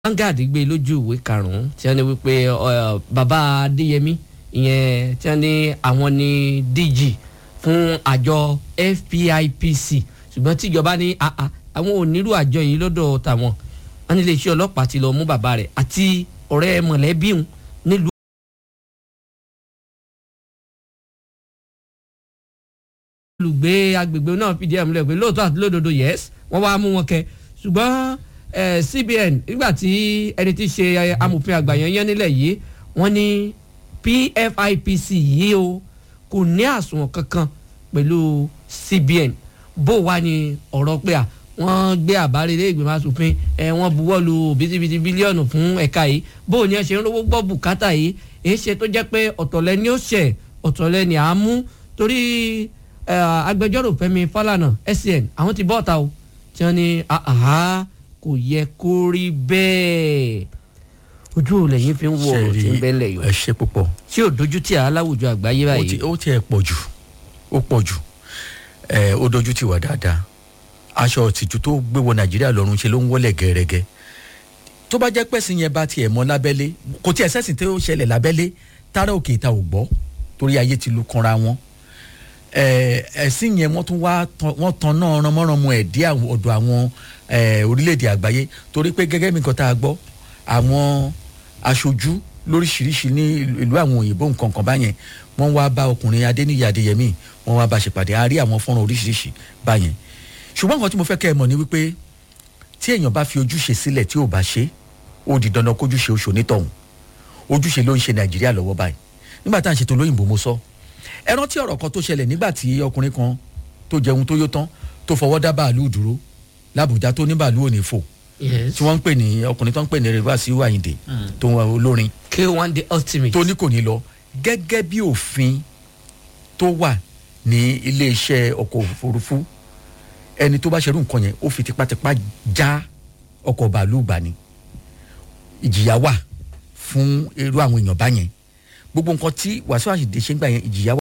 Vanguard gbé lójú ìwé karùn-ún tí wọ́n ní wípé bàbá Adéyẹmí ìyẹn tí wọ́n ní àwọn ní DG fún àjọ FPIPC ṣùgbọ́n tíjọba ní àwọn ò nírú àjọ yìí lọ́dọ̀ tàwọn wọ́n ní iléeṣẹ́ ọlọ́pàá ti lọ mú bàbá rẹ̀ àti ọ̀rẹ́ mọ̀lẹ́bí òun nílùú. olùgbé agbègbè náà fìdí ẹ̀ múlẹ̀ pé lóòótọ́ àti lódodo yes wọ́n wá mú wọn kẹ ṣùgbọ́n CBN nígbà tí ẹni tí ṣe amòfin àgbà yẹn yẹn nílẹ̀ yìí wọ́n ní PFIPC yìí o kò ní àsùnwọ̀n kankan pẹ̀lú CBN bó wá ní ọ̀rọ̀ pé à wọ́n gbé àbárí ilé ìgbìmọ̀ asòfin ẹ̀ wọ́n buwọ́ lu bítíbitì bílíọ̀nù fún ẹ̀ka yìí bó ní ẹ ṣe ń rówó gbọ́ bùkátà yìí èyí ṣe tó jẹ́ pé ọ̀tọ̀lẹ́ ni ó ṣẹ̀ ọ̀tọ̀lẹ́ ni à á mú torí agbẹjọ́rò Fẹ́mi Fálànà SCN àwọn ti bọ́ọ̀ta o tí wọ́n ní àhá kò yẹ kó rí bẹ́ẹ̀ ojú ò lẹ́yìn fi ń wọ ọ̀rọ̀ tí ń bẹ́ ńlẹ̀ yìí ẹ ṣe púpọ̀ tí ò dojú tí a láwùjọ àgbáyé báyìí. ó tiẹ̀ pọ̀ jù ó pọ̀ jù ẹ ó dojú ti wà dáadáa aṣọ òtìjú tó gbé wọ Nàìjíríà lọ́rùn ṣe ló ń wọlé gẹ́rẹ́gẹ́ tó bá jẹ́ pẹ̀sìn yẹn bá tiẹ̀ mọ́ lábẹ́lé kò tiẹ̀ sẹ́sìn tó ṣẹlẹ̀ lábẹ́lé tára òkè ìta ò gbọ́ torí ayé ti lu kanra wọn ẹ̀sìn yẹn wọ́n tún wá wọ́n tan náà ránmọ́ránmọ́ ẹ̀ dé ọ̀dọ̀ àwọn orílẹ̀-èdè àgbáyé torí pé gẹ́gẹ́ bí nǹkan tá a gbọ́ àwọn aṣojú lóríṣiríṣi ní ìlú àwọn òyìnbó nǹkan kan báyẹn wọ́n wá bá ọkùnrin Adéníyì Adéyẹmí wọ́n wá bá ṣèpàdé a rí àwọn fọ́nrán oríṣiríṣi báyẹn ṣùgbọ́n nǹkan tí mo fẹ́ kẹ́ ẹ mọ̀ ni wípé tí èèyàn bá fi ojúṣe sílẹ̀ tí ò bá ṣe ó di dandan kójúṣe oṣù onítọ̀hún ojúṣe ló ń ṣe Nàìjíríà lọ́wọ́ báyìí nígbà tá à ń ṣètò lóyìnbó mo sọ ẹ rántí ọ̀rọ̀ kan tó ṣẹlẹ̀ nígbà tí ọkùnrin kan tó jẹun tó yó tán tó fọwọ́ dá bàálù dúró làbújá tó ní bàálù òní fò tí wọ́n ń pè ní ọkùnrin tó ń pè ní rivasi wáyìndé tó ń wá olórin K1 the ultimate tó ní kò ní lọ gẹ́gẹ́ bí òfin tó wà ní iléeṣẹ́ ọkọ̀ òfurufú ẹni tó bá ṣerú nǹkan yẹn ó fi tipátipá já ọkọ̀ bàálù gbà ní ìjìyà wà fún irú àwọn èèyàn báyẹn gbogbo nǹkan tí Wàsíù Àyìndé ṣe ń gbà yẹn ìjìyà wà.